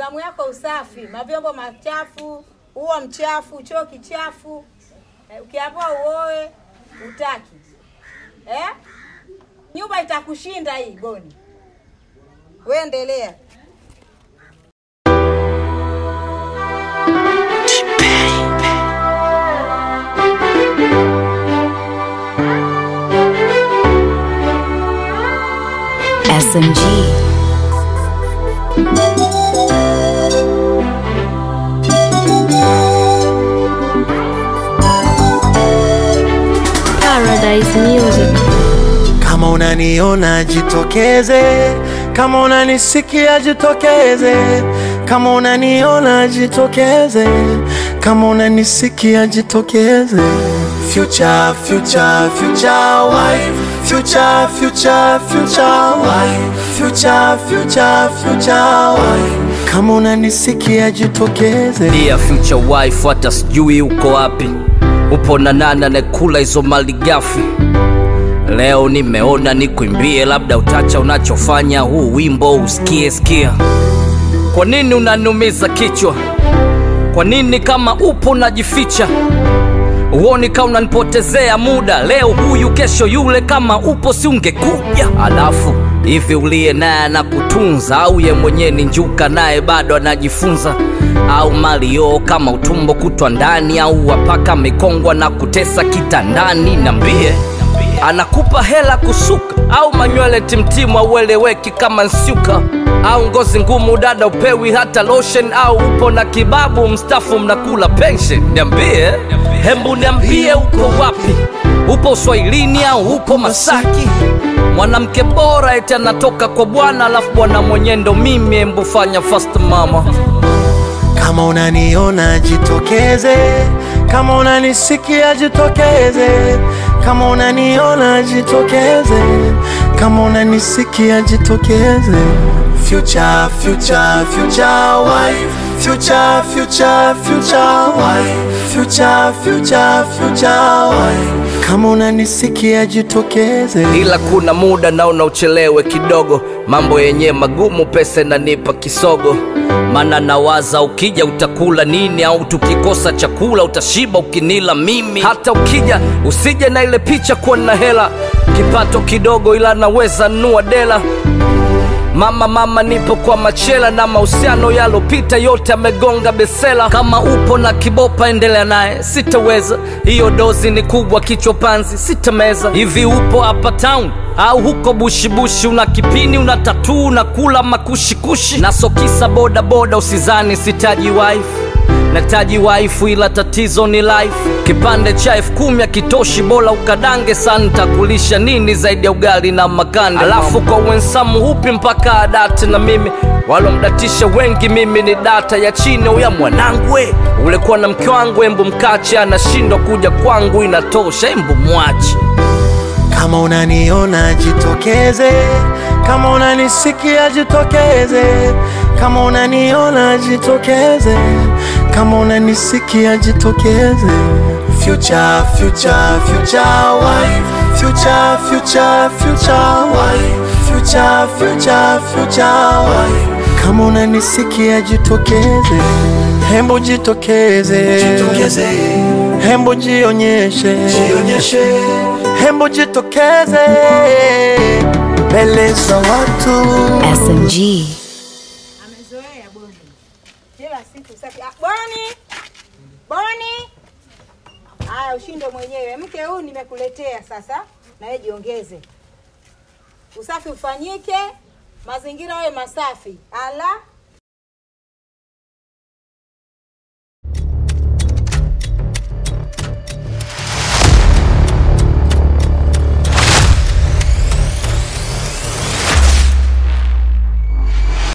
zamu yako usafi, mavyombo machafu, uo mchafu, choo kichafu. Eh, ukiambiwa uoe utaki eh? Nyumba itakushinda hii Goni. Wewe endelea. SMG. Paradise Music. Kama unaniona jitokeze, kama unanisikia jitokeze, kama unaniona jitokeze, kama unanisikia jitokeze. Future, future, future wife, future, future, future wife, future, future, future wife. Kama unanisikia jitokeze. Dear future wife, hata sijui uko wapi, upo na nani anayekula hizo mali gafi? Leo nimeona nikuimbie, labda utacha unachofanya, huu wimbo usikie sikia. Kwa nini unaniumiza kichwa? Kwa nini kama upo unajificha? Uoni kama unanipotezea muda, leo huyu kesho yule, kama upo si ungekuja? Alafu hivi uliye naye anakutunza au ye mwenyewe ni njuka naye bado anajifunza? Au malio kama utumbo kutwa ndani, au wapaka mikongwa na kutesa kitandani? Nambie, anakupa hela kusuka au manywele timtimu aueleweki kama nsuka au ngozi ngumu dada upewi hata lotion au upo na kibabu mstafu mnakula pension niambie hembu niambie uko wapi upo uswahilini au upo masaki mwanamke bora eti anatoka kwa bwana alafu bwana mwenye ndo mimi hembu fanya fast mama Kama unaniona jitokeze, kama unanisikia jitokeze, kama unaniona jitokeze, kama unanisikia jitokeze. Future, future, future wife, future, future, future wife, future, future, future wife. Kama unanisikia jitokeze. ila kuna muda naona uchelewe kidogo mambo yenye magumu pesa inanipa kisogo mana nawaza ukija utakula nini au tukikosa chakula utashiba ukinila mimi hata ukija usije na ile picha kuwa na hela kipato kidogo ila naweza nua dela Mama mama, nipo kwa machela na mahusiano yalopita yote amegonga besela. Kama upo na kibopa, endelea naye, sitaweza. Hiyo dozi ni kubwa, kichwa panzi, sitameza. Hivi upo hapa town au huko bushibushi? Una kipini, una tatuu, unakula makushikushi na sokisa boda boda, usizani sitaji wife nataji waifu ila tatizo ni life kipande cha elfu kumi akitoshi bora ukadange sana takulisha nini zaidi ya ugali na makande alafu kwa wensamu hupi mpaka adate na mimi walomdatisha wengi mimi ni data ya chini uya mwanangwe ulikuwa na mke wangu embu mkache anashindwa kuja kwangu inatosha embu mwache Kama unaniona jitokeze, kama unanisikia jitokeze, kama unaniona jitokeze, kama unanisikia jitokeze. Future, future, future wife, future, future, future wife, future, future, future wife. Kama unanisikia jitokeze, hembo jitokeze, jitokeze. Hembo jionyeshe, jionyeshe. Hembo jitokeze mbele za watu. SMG. Amezoea Boni, kila siku safi. Ah, Boni, Boni, haya ushinde mwenyewe. Mke huu nimekuletea sasa, na wewe jiongeze, usafi ufanyike, mazingira yawe masafi. Ala,